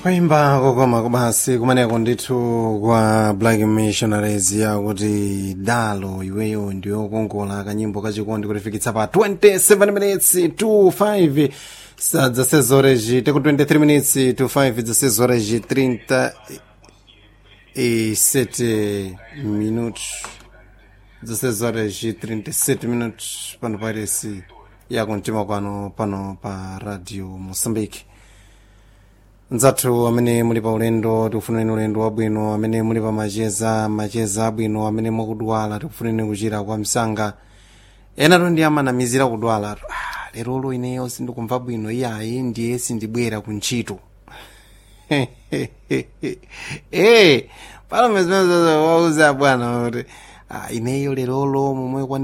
kuimba kokoma kubasi kumeneko ndithu kwa black missionaries yakuti dalo iweyo ndiyokongola kanyimbo kachikondi kutifikitsa pa 27 minutes to 5 sa zasezoreji teku 23 minutes to 5 zasezoreji 37 minutos 16 horas e 37 minutos pano parece yakumtima kwano pano pa radio moçambique nzathu amene muli pa ulendo tikufuneni ulendo wabwino amene muli pa macheza macheza abwino amene mukudwala tikufuneni kuchira kwa msanga ena to ndi amanamizira kudwala ah, lerolo ineyo sindikumva bwino iyayi ndiye sindibwera ku ntchito eh pano mezimene wauza bwana kuti ah, ineyo lerolo momwe kwa